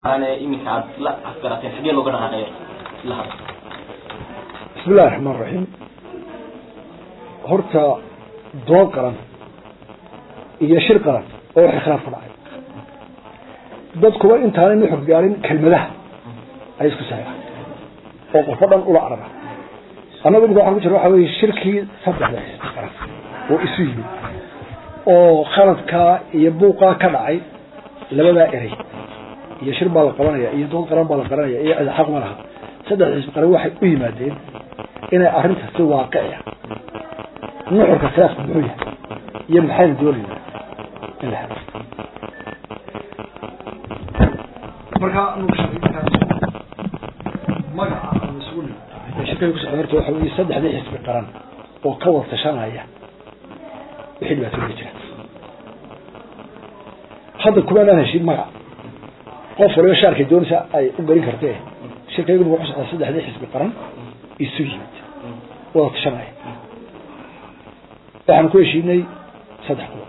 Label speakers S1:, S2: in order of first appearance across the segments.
S1: iminka aad la afgarateen xagee looga dhaqaaqeeyo la hadlo
S2: bismi illahi raxmaan raxiim horta dood qaran iyo shir qaran oo waxay khilaaf ka dhacay dadkuba intaanay nuxur gaarin kelmadaha ay isku saxeexan oo qofo dhan ula arara annagu imika waxaan ku jira waxa weye shirkii saddexda xisbi qaran oo isu yimid oo khaladkaa iyo buuqaa ka dhacay labadaa erey iyo shir baa la qabanaya iyo dood qaran baa la qaranaya iyo xaq ma laha saddex xisbi qaran waxay u yimaadeen inay arrinta si waaqiciya nuxurka khilaafka muxuu yahay iyo maxaynu doonaynaa in la helo markaa magaca aan isugu nimid ee shirkada ku socda horta waxa weye saddexdii xisbi qaran oo ka wada tashanaya wixii dhibaatooyinka jira hadda kumaanaan heshin magac qof waliba shaarkay doonaysa ay u garin kartee shirkaygu wuxuu socdaa saddexdii xisbi qaran isu yimid wada tashanaya waxaan ku heshiinay saddex qodob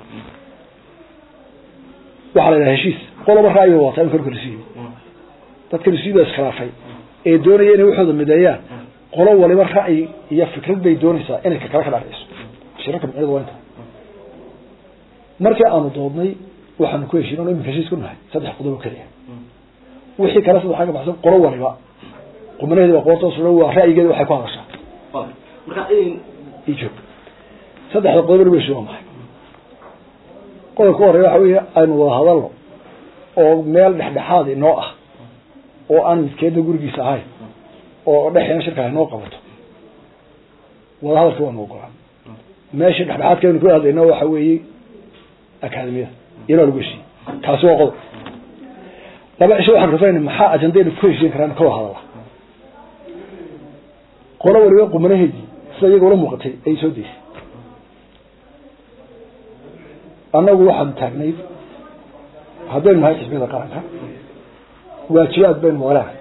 S2: waxaa la yidhaha heshiis qoloba ra'yi wata in korka isu yimid dadkan isu yimid iskhilaafay ee doonaya inay waxooda mideeyaan qolo waliba ra'yi iyo fikrad bay doonaysaa inay kakala ka dhacayso shirarka micnadu waa inta markii aanu doodnay waxaanu ku heshiin o iminka heshiis ku nahay saddex qodob oo keliya wixii kale saddex ka baxsan qolo waliba qumanaheedi baa qoortoos waa ra'yigeeda waxay ku hadashaa
S1: marka
S2: ijoog saddexda qodob lagu heshiin waa maxay qodobka u horeya waxa weeye aynu wada hadalno oo meel dhexdhexaad inoo ah oo aan midkeedna gurigiisa ahayn oo dhexeena shirka inoo qabato wada hadalka waanu ogolaan meesha dhexdhexaadka aynu ku hadlayno waxa weeye akademiyada iyadoo lagu heshiiyey kaasi waa qodob laba cisho waxaan rafayna maxaa ajandaynu ku heshiin karaan ka wada hadala qolo waliba qumanaheedii sida iyaga ula muuqatay ayay soo deysay annagu waxaanu taagnay haddaynu nahay xisbiyada qaranka waajibaad baynu walaanahay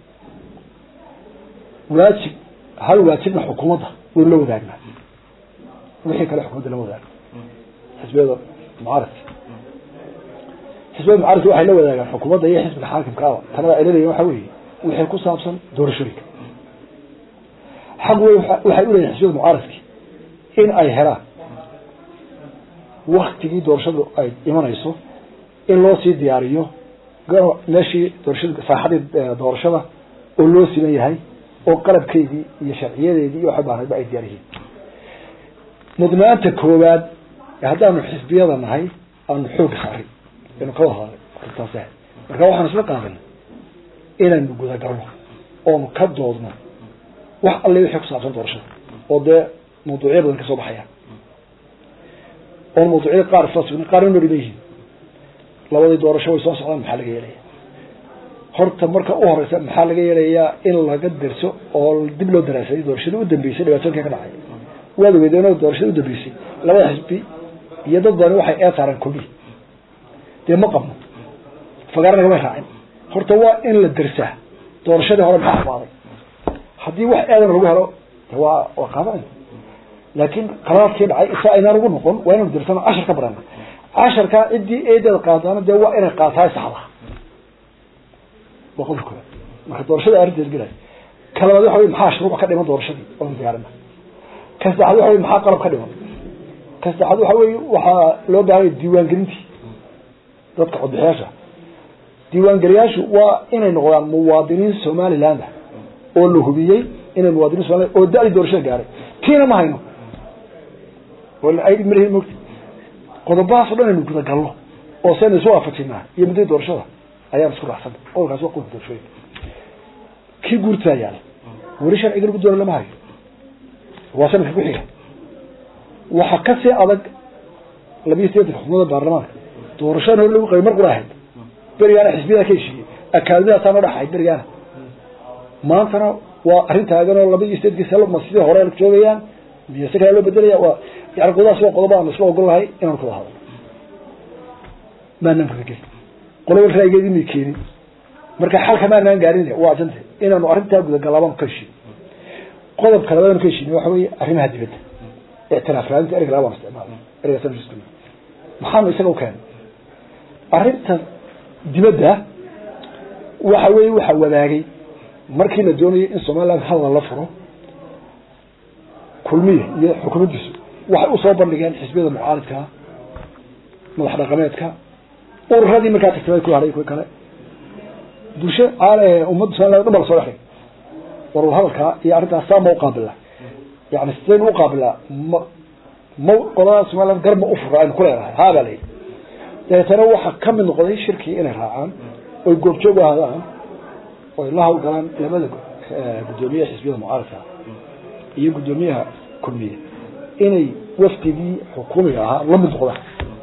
S2: waajib hal waajibna xukuumadda waynu la wadaagnaa wixii kale xukuumadda la wadaagna xisbiyada mucaaradka xisbiyada mucaaradka waxay la wadaagaan xukuumadda iyo xisbiga xaakimkaaba tanada ay leedahin waxa weeye wixii ku saabsan doorashooyinka xaq wey waxay uleeyihin xisbiyada mucaaradki in ay helaan waktigii doorashadu ay imanayso in loo sii diyaariyo meeshii doorashada saaxadii doorashada oo loo siman yahay oo qalabkeydii iyo sharciyadeedii iyo waxay baanaydba ay diyaar yihiin mudnaanta koowaad haddaanu xisbiyada nahay aanu xooga saaray inu ka wada hadlay arintaas marka waxaan isla qaadanay inaynu gudagalno oonu ka doodno wax alle wixii ku saabsan doorashada oo dee mawduucyo badan kasoo baxayaan oon mawduucyada qaar isla sugna qaarna noo dhiban yihiin labadii doorasho way soo socdaan maxaa laga yeelaya horta marka u horeysa maxaa laga yeelayaa in laga derso oo dib loo daraasaday doorashadii u dambeysay dhibaatooyinka ka dhacay waad ogeedeen doorashadii u dambeysay labada xisbi iyo dad badani waxay ee saareen kulmihi dee ma qabno fagaara nagamay raacin horta waa in la dersaa doorashadii hore maxaa xumaaday haddii wax eedana lagu helo waa waa qaadanayna laakiin qaraarkii dhacay isa aynaan ugu noqon waa inanu dirsano cashar ka barana casharkaa ciddii eedeeda qaadaana dee waa inay qaataay saxda waa qodobka koowaad marka doorashada arrinteed gelay ka labaad waxa wey maxaa shuruuc ka dhiman doorashadii oonu diyaarina ka saddexaad waxa wey maxaa qalab ka dhiman ka saddexaad waxa wey waxaa loo baahanya diiwaangelintii dadka codbixiyaasha diiwaangeliyaashu waa inay noqdaan muwaadiniin somaliland oo la hubiyey inay muwaadiniin somaliland oo da-dii doorashada gaaray tiina ma hayno malhi mot qodobahaas o dhan aynu gudagalno oo saynu isu waafajinaa iyo muddadii doorashada ayaan isku raacsana qodolkaas waa qodobka doorashooyinka kii guurtaa yaala weli sharciga lagu doona lama hayo waa sanadka ku xiga waxaa kasii adag labiyo sideetanka xubnooda baarlamaanka doorashada hore lagu qabay mar qura ahayd berigaana xisbiyada ka heshiiyey akaadimidaasaa noo dhex ahayd berigaana maantana waa arrin taagan oo laba iyo sideedkii salma sidii hore joogayaan miyo si kale loo bedelaya waa yani qodobaas waa qodoba aan isla ogol lahay inaan kuwada hadalno maanaan kudageli qoloba ra'yigeedii may keenin marka xalka maanaan gaarin waa ajante inaanu arrintaa gudagalaabaan ka heshiin qodobka labadan ka heshiin waxa weeye arrimaha dibadda ictiraaf raadinta ereyga labaan isticmaala ereygaas maxaanu isaga u keenay arrinta dibadda waxa weeye waxaa wadaagay markii la doonayay in somaliland hadal la furo kulmiya iyo xukuumaddiisu waxay usoo bandhigeen xisbiyada mucaaridkaa madax dhaqameedka ururadii markaa tagtay ku hadhay kuwi kale bulsho ummadda somaliland dhan ba la soo dhexay war hadalkaa iyo arrintaas saa ma uqaabila yani sidaynu uqaabilaa ma ma qolada somaliland gar ma ufura aynu ku leenahay haabaa la yidhi dabeetana waxaa kamid noqday shirkii inay raacaan oy goobjoog ahaadaan oy la hawlgalaan labada guddoomiyaha xisbiyada mucaaradka iyo guddoomiyaha kulmiye inay wafdigii xukuumiga ahaa la mid noqdaan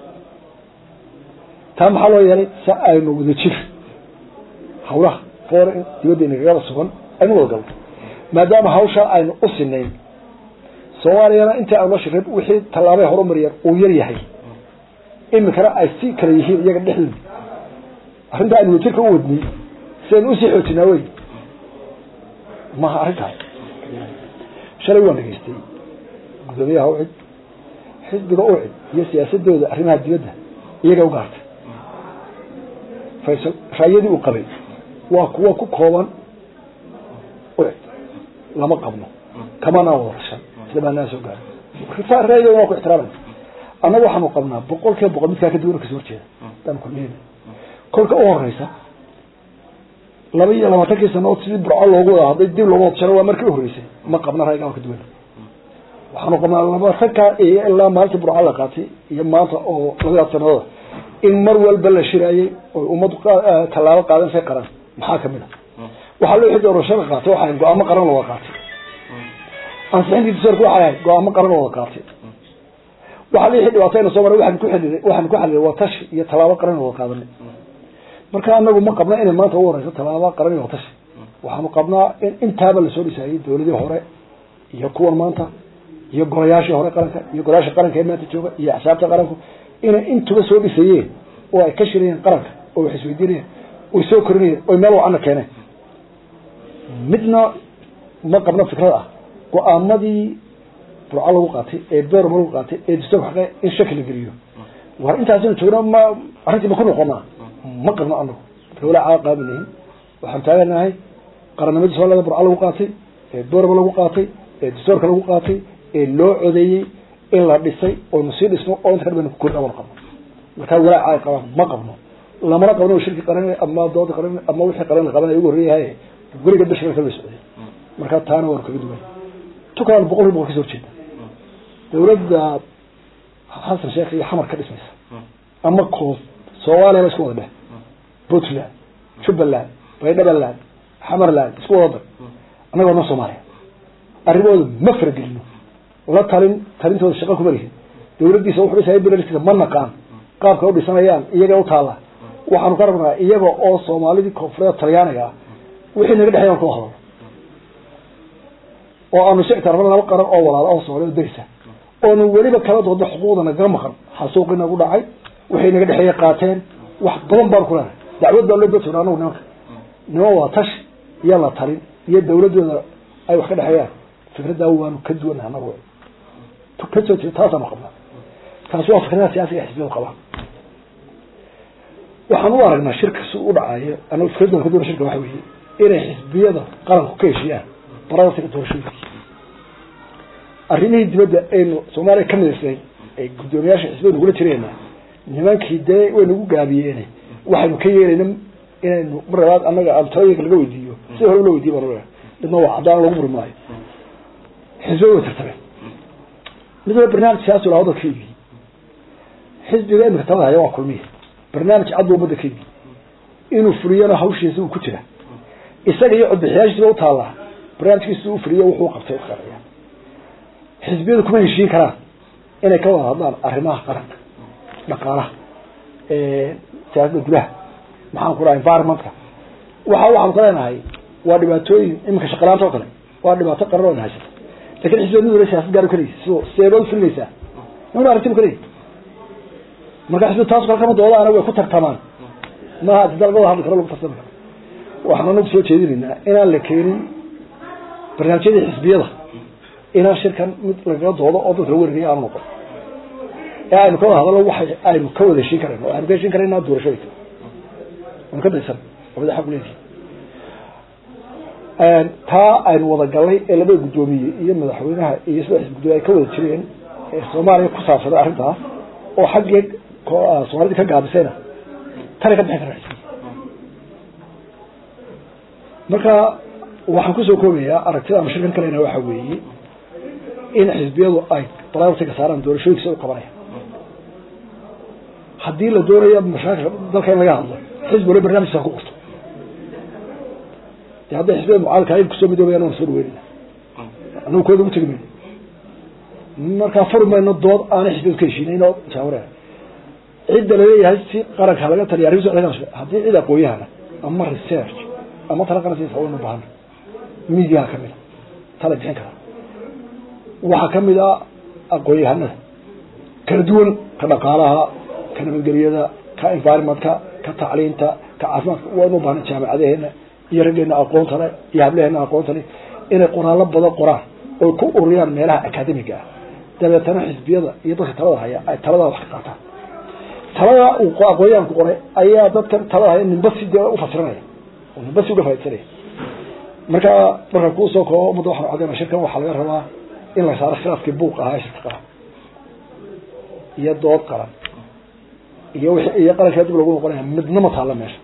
S2: taa maxaa loo yeelay si aynu wada jir hawlaha foor dibadda inagagada sugan aynu wada galno maadaama hawshaa aynu u sinayn soomaaliyana intii aynu la shirray wixii tallaabay horumariyeen uu yar yahay iminkana ay si kala yihiin iyaga dhexdooda arrintaa aynu wajirka u wadnay si aynu usii xoojinaa wey maha arrintaas shalay waan dhegeystay guddoomiyaha ucid xisbiga ucid iyo siyaasadooda arrimaha dibadda iyaga ugaartay faysal raayadii uu qabay waa kuwa ku kooban ucid lama qabno kamanaa wada tashan sida maanaa soo gaaray raayadooda waa ku ixtiraamay annaga waxaanu qabnaa boqol kiiba boqol midkaa kaduwana kasoo horjeeda daan kulmiyada kolka u horeysa laba iyo labaatankii sanood sidii burco loogu wada hadday dib looga wadashano waa markii uhoreysay ma qabna raygaa waa ka duwan waxaanu qabnaa labaatankaa iyo ilaa maalinta burco la qaatay iyo maanta oo labadaas sanadooda in mar walba la shiraayey oy ummaddu tallaabo qaadansay qaran maxaa kamid a waxaa loo xidi doorashada qaatay waxaa go-aamo qaran looga qaatay ansixintii dastuurka waxay ahayd go-aamo qaran looga qaatay waxaa lixii dhibaatayna soo maray waxaan ku xililay waxaan ku xalilay waa tashi iyo tallaabo qaran wada qaadanay marka anagu ma qabna inay maanta ugu horeyso tallaabo qaran iyo tashi waxaanu qabnaa in intaaba lasoo dhisaayay dawladii hore iyo kuwan maanta iyo golayaashii hore qaranka iyo golayaasha qaranka ee maanta jooga iyo axsaabta qaranku inay intuba soo dhisayeen oo ay ka shirayeen qaranka oo wax isweydiinayeen oy soo korinayeen oy meel wacana keeneen midna ma qabna fikrad ah go-aamadii burco lagu qaatay ee beerma lagu qaatay ee dastuurka xaqe in shaki la geliyo war intaasinu joogno ma arrintii ma ku noqonaa ma qabno anagu marka walaa caa qaabinahin waxaan taaganahay qarannimadii soomaalida burco lagu qaatay ee beerma lagu qaatay ee dastuurka lagu qaatay ee loo codeeyey in la dhisay oynu sii dhisno oo inta ka dhibaynu ku korin amana qabno markaa walaa caa qabaan ma qabno lamana qabno shirki qaran ama dooda qaran ama wixii qaran la qabanaya ugu horreeyahay weliga bishira kala socday markaa taana waanu kaga duwan tukaan boqol kiiba boqol kasoo horjeeda dawladda xasan sheekh iyo xamar ka dhismaysa ama koof soomaaliya isku wada dheh puntland jubbaland baydhabaland xamarland isku wada dar annagoo dhan soomaaliya arrimooda ma faragelino la talin talintooda shaqa kuma lihin dawladdiisa wuxuu dhisaya bilarkiisa ma naqaan qaabka u dhisanayaan iyaga u taalla waxaanu ka rabnaa iyaga oo soomaalidii koonfureed talyaaniga ah wixii naga dhexeeyan kula hadalo oo aanu si ictiraafna laba qaran oo walaala oo soomaalida derisa oonu weliba kala doodno xuquuqda nagaga maqan xasuuqii nagu dhacay waxay naga dhexeeye qaateen wax badan baan ku leenahay dacwad baa loo doortona anagu nimanka niman waa tashi iyo la talin iyo dawladooda ay wax ka dhexeeyaan fikraddaa waanu ka duwanah anagu kasoo jeeda taasaanu qabnaa taasi waa fikradaha siyaasiga xisbiyadu qabaan waxaan u aragnaa shirka si u dhacayo anagu fikradooda ka duwana shirka waxa weeye inay xisbiyada qaranku ka heshiiyaan baradaasiga doorashooyinki arrimihii dibadda aynu soomaaliya ka midaysnayn ee guddoomiyaasha xisbiyadu nagula jireena nimankii dee way nagu gaabiyeene waxaynu ka yeelayna inaynu mar labaad annaga aan talooyinka laga weydiiyo sida hore loo weydiiy baan midna waa caddaan lagu muri maayo xisbiya way tartabeen midna barnaamij siyaasi lahaa waddanka ka iibiyey xisbiga imika talada haya waa kulmiya barnaamij cad buu ummadda ka iibiyey inuu fuliyana hawshiisa uu ku jira isaga iyo codbixiyaashiisa u taallaa barnaamijkiisa u fuliyo wuxuu qabtay uqaraya xisbiyadu kuma heshiin karaan inay ka wada hadlaan arrimaha qaranka dhaqaalaha siyaasadda gudaha maxaan ku dhaha environmentka waxa waxaanu ka leenahay waa dhibaatooyin iminka shaqalaanta oo kale waa dhibaato qaran oo na haysata lakin xisbiyad mid wala siyasad gaar kalaysa so seebaad ufulinaysaa nimana arrintibu kaley marka xisbiyadu taas kale kama doodaana way ku tartamaan maaha sida laga wada hadli karo lagu tartami karo waxaan anagu soo jeedinaynaa inaan la keenin barnaamijyadii xisbiyada inaan shirkan mid lagaga doodo oo dadka la werinayo aanu noqon ee aynu ka wada hadalno waxa aynu ka wada heshiin karayno o aynu ka heshiin karayna doorashooyinka aynu ka daysan labada xaq uleedihi taa aynu wada galnay ee labada guddoomiye iyo madaxweynaha iyo sida xisbi gudoomiye ay ka wada jireen ee soomaaliya ku saabsanay arrintaas oo xaggee soomaalida ka gaabisayna tana ka bixin kara xisbiga marka waxaan kusoo koobayaa aragtida ama shirkan kalena waxa weeye in xisbiyadu ay priority-ga saaraan doorashooyinka sida u qabanaya haddii la doonayo mashaakil dalka in laga hadlo xisbi wala barnaamijkiisa ku qorto de hadday xisbiyada mucaaradka ay kusoo midoobayaan waan soo dhaweynayna anagu kooda ugu tegi mayno markaa furi mayno dood aanay xisbiyadu ka heshiinayn oo jaawaraya cidda laleeyahay si qaranka laga taliya arrimisa haddii cid aqooyahana ama research ama tala qaransiisa waynu bahana midiyaha kamid a tala bixin kara waxaa kamid a aqoon-yahanada kala duwan ka dhaqaalaha ka nabadgeliyada ka environmentka ka tacliinta ka caafimaadka waynu bahana jaamacadaheena iyo raggeena aqoonta le iyo hablaheena aqoonta le inay qoraallo badan qoraan oy ku ururiyaan meelaha academiga ah dabeetana xisbiyada iyo dadka talada haya ay talada wax ka qaataan talada uu aqoonyahanku qoray ayaa dadkan talada haya ninba si dee ufasiranaya oo ninba si uga faidsanaya marka marka kuusoo koo ummadda waxaan cadeyna shirkan waxaa laga rabaa in la saaro khilaafkii buuq ahaa ee shirka qaran iyo dood qaran iyo w iyo qarankaa dib lagu noqonaya midna ma taalla meesha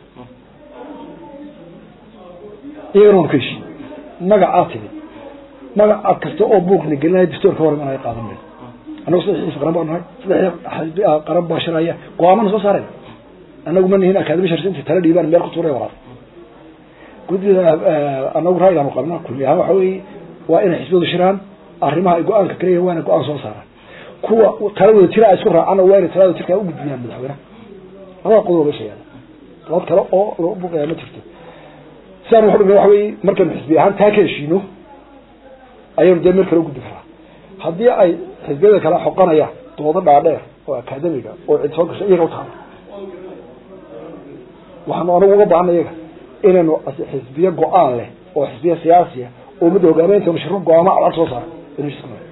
S2: iyagana waanu ka heshiin magacaa timid magaca kasta oo buuqna gelinaya dastoorka hor imanaya qaadan mayno annagu saddex xisbi qaran baa nahay saddex xisbi qaran baa shiraya go-aamana soo saarayna annagu ma nihin akademi sharsi intay tala dhiibaan meel ku tuuray walaal guddida anagu ra'yigaanu qabna kulli ahaan waxa weeye waa inay xisbiyadu shiraan arrimaha ay go-aanka kaleeyahin waa inay go-aan soo saaraan kuwa taladooda jira ay isku raacaan waa inay taladooda jirkaa ugudbiyaan madaxweynaha labada qodob meesha yaala dood kale oo lagu buuqaya ma jirto sidaan waxu dhigna waxa weye markaynu xisbi ahaan taa ka heshiino ayaynu dee meel kale ugudbi karaa haddii ay xisbiyada kale xoqanayaan doodo dhaadheer oo akademiga oo cid soo gasha iyaga utaala waxaanu anagu uga baahana iyaga inaynu xisbiye go-aan leh oo xisbiye siyaasiya oo ummadda hogaameyntanu shiro go-aamo cadcad soo saara inu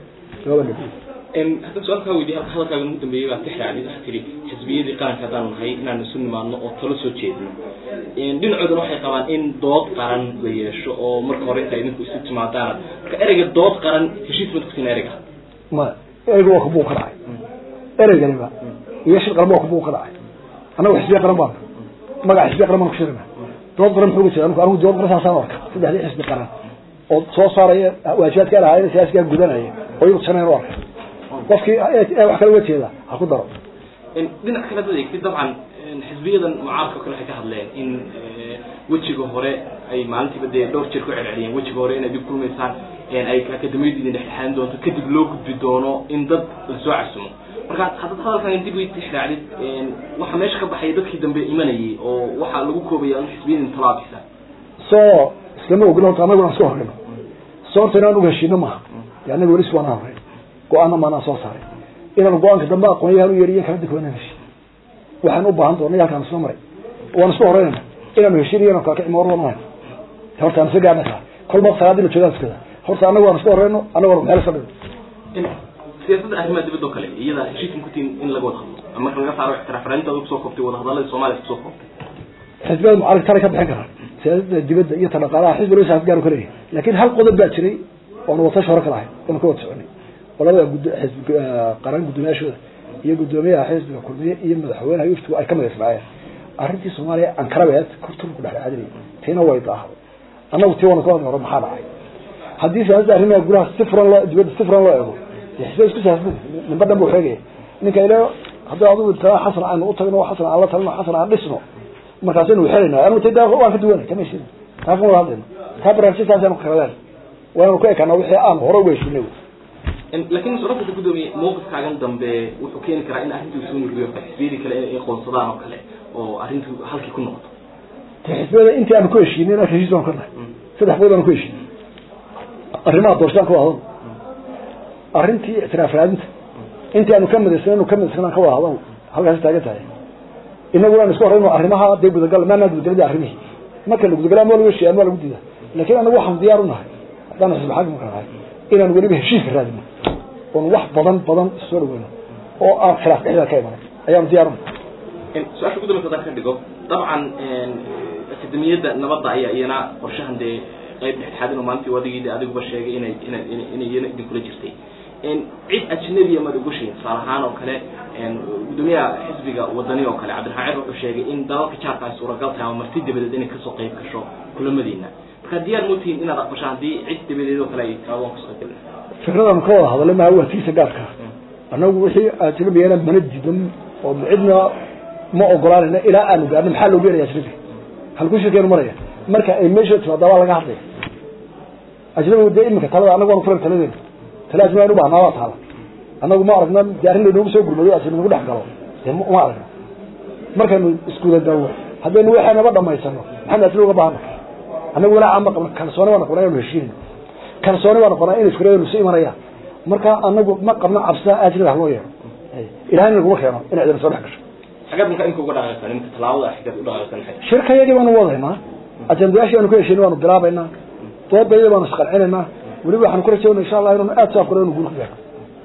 S1: haddaan su-aal kaa weydiye hadalkaaga ugu dambeeyey baa tixraacday waxaa tiri xisbiyadii qaranka haddaanu nahay inaanu isu nimaadno oo talo soo jeedno dhinacoodana waxay qabaan in dood qaran la yeesho oo marka hore inta idinku isu timaadaan marka ereyga dood qaran heshiis ma kusin ereyga
S2: maya ereyga waa kabuu ka dhacay ereyganiba iyo shir qaran ba waa kabuu ka dhacay annagu xisbiye qaran baana magaca xisbiye qaran baan ku shirina dood qaran muxuu ga jira anigu dood qaran saasaan arka saddexdii xisbi qaran oo soo saaraya waajibaadka lahaayeen siyaasigaa gudanaya oo iyagu sanayn u arka qofkii wax kala uga jeeda ha ku daro
S1: dhinac kale dad eegtid dabcan xisbiyadan mucaaradka o kale waxay ka hadleen in wejiga hore ay maalintiiba dee dhowr jeer ku celceliyeen wejiga hore inaad dib kulmaysaan ay akademiyadu idin dhexdhexaadin doonto kadib loo gudbi doono in dad lasoo casumo marka haddaad hadalkan dib way tixraacdid waxaa meesha ka baxaya dadkii dambe imanayay oo waxaa lagu koobaya in xisbiyadin talaabisa
S2: so islama ogolo horta anaguna iska horreyno so horta inaan uga heshiino maaha de anaga weli iswaana horreyn go-aanna maanaa soo saaray inaan go-aanka dambe aqoonyahan u yeeriyo kala dikwanaan heshin waxaan u baahan doonay halkaan isla maray waan isku horeynayna inaanu heshiinayo inaan kala kicimo warwan ahayn horta aan isa gaarna kaa kolba salaadii la joogaan iskada horta anagu waan isku horeyno anaguna meel iska dhigno
S1: siyaasadda arrimaha dibadda oo kale iyada heshiiskan kutiin in laga wada hadlo marka laga saaro ixtiraafrainta ad kusoo koobtay wadahadalladii soomaaliya kusoo koobtay
S2: xisbiyada mucaaradka tala ka bixin karaan siyaasada dibadda iyo ta dhaqaalaha xisbi loo saas gaar ka leeyahay laakiin hal qodob baa jiray oonu watash hore ka lahay oonu ka wada soconay oo labada gud xisbi qaran guddoomiyaashooda iyo guddoomiyaha xisbiga kulmiye iyo madaxweynaha yuftigu ay ka madaysnaayeen arrintii soomaaliya ankarabeed korturku dhexdhexaadinay tiina way daahday annagu tii waana ka wada hore maxaa dhacay haddii siyaasadda arrimaha gudaha si furan loo dibadda si furan loo eego xisbiya isku siyaasada ninba dhan buu sheegaya ninka ile haddii adigu taa xasan aynu u tagno xasan aan la talino xasan aan dhisno markaasaynu xelayna anigu ta waan ka duwanay kama heshin taa kuma wada hadlayno taa barnaamijyadaasaynu karadeen waanu ku ekaana wixii aan hore uga heshinay
S1: laakiin mas-uuliyadda guddoomiye mawqifkaagan dambe wuxuu keeni karaa in arrintu soo nurgiyo xisbiyadii kale inay qoonsadaan oo kale oo arrintu halkii ku noqoto
S2: te xisbiyada intii aanu ku heshiinay inaan heshiis baan ka nahay saddex bood aanu ku heshiinay arrimaha doorashadaan ka wada hadal arrintii ictiraaf raadinta intii aanu ka midaysan inu ka midaysan ka wada hadal halkaasi taagan tahay inaguna aan isku horeyno arrimaha dee gudagal maanaa gudagaladi arrimihii marka la gudagala ama lagu heshiiya ama lagu diida laakiin anagu waxaan diyaar u nahay haddaan xisbi xaakimka nahay inaan weliba heshiiska raadino oon wax badan badan soo dhaweyno oo aan khilaaf dhexdeeda ka imanan ayaanu diyaar u nahay
S1: su-aasha ugu dambeysa haddaan ka dhigo dabcan akademiyadda nabadda ayaa iyana qorshahan dee qayb dhexdhexaadin oo maalintii wadigii adiguba sheegay inay inay inay iyana idinkula jirtay cid ajnabiya maad ugu sheegin tusaale ahaan oo kale gudoomiyaha xisbiga wadani oo kale cabdiraxmaan cer wuxuu sheegay in dalalka jaarka ay suuragal tahay ama marti dabadeed inay kasoo qayb gasho kulamadiina marka diyaar mootihiin inaad aqbashaan haddii cid dabadeed oo kale ay tiraadaan kasoo qayb galin
S2: fikradan ka wada hadalay maha waa tiisa gaarka annagu wixii ajnabigana mana diidan oo cidna ma ogolaanayna ilaa aanu gaarno maxaa loogu yeeraya ajnabiga halku shirkeenu maraya marka ay meesha timaada waa laga hadlaya ajnabigu dee imika talada annagu waanu fulan taladeena tala ajnabi aynu bahnaa waa taala annagu ma aragna dee arrin laynoogu soo gurmayo ajnabi nagu dhex galo dee ma aragna markaynu iskuda galno haddaynu waxaynaba dhamaysano maxaynu ajnabi uga baahana annagu walaa ama qabna kalsooni baa noqonaa inaynu heshiinayno kalsooni baa noqonaa inay fikrayanu su imanayaan marka anagu ma qabno cabsida ajnabi haloo yeero ilahayna naguma keeno in cidina soo dhex gasho
S1: xagaad marka inka uga dhaqaaqsan imika tallaabada xigaad u dhaqaaqsan maxay
S2: shirkayadii baanu wadaynaa ajandayaashii aanu ka heshiin baanu bilaabaynaa doodayadii baanu isqancinaynaa weliba waxaanu ku rajaynaa insha allah inaanu aad saafkuro inu guul ku gaarno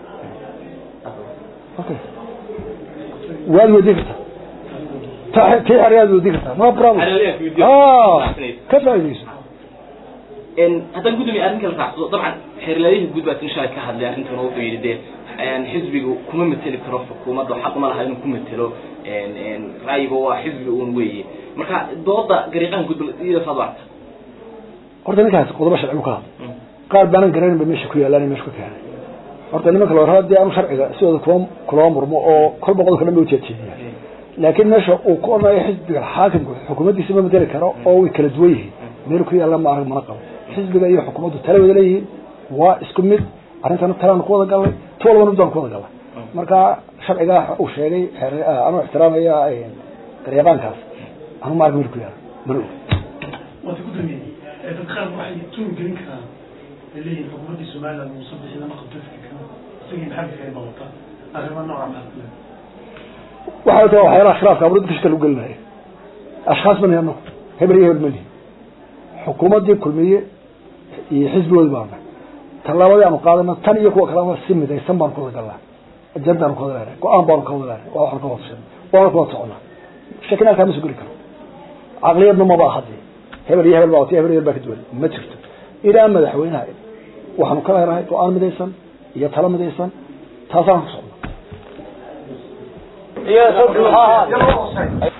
S2: okay waad weydii kartaa tii xeryaad weydii kartaa no problem ka faaideyso
S1: haddaan gudoomiye arrin kala raacso dabcan xeerlaayihii guud baa insha ka hadlay arrintan oo wuxuu yidhi dee xisbigu kuma mateli karo xukuumadda xaq ma laha inuu ku matelo ra'yiga waa xisbiga uun weeye marka dooda gariiqahan guud iyada saad aragta
S2: horta ninkaas qodobo sharci bu ka hadlay qaar baanan garanayn ba meesha ku yaalaan meesha ku keenay horta nimanka la warraba dee anu sharciga sidooda kuma kulama murmo oo kolba qodobka dhan ba ujeedjeediya laakiin meesha uu ku odhanayo xisbiga xaakimku xukuumaddiisa ma mateli karo oo way kala duwan yihiin meel ku yaalla ma arag mana qabo xisbiga iyo xukuumaddu tala wada leeyihiin waa isku mid arrintana talaanu ku wada galnay tu walbana mid baanu ku wada galnay marka sharcigaa uu sheegay anuu ixtiraamaya garyaqaankaas anu ma arag meel ku yaalla mana og
S3: waata gudoomiye dad qaar waxay tuun gelin karaan ay leeyihin xukuumaddii somaliland muuse bixi lama qabto fikirkan isagii maxamed ay bawata arrimo nooca maxaa
S2: waxay tahay waxyaalaha khilaafka abro dadka shaka lagu gelinaya ashkhaas ma nihi anagu hebel iyo hebel ma nihi xukuumaddii kulmiye iyo xisbigoodi baana tallaabadii aanu qaadana tan iyo kuwa kalena si midaysan baanu ku wada galnaa ajandaanu ku wada leenay go-aan baanu ka wada leenay waa waxaan ka wada sheegnay waana ku wada soconaa shakina halkaa ma soo geli karo caqliyadna maba ahadi hebel iyo hebel baa wati hebel iyo hebel baa ka duwan ma jirto ilaa madaxweynaha waxaanu ka leenahay go-aan midaysan iyo talo midaysan taasaan ku socnaa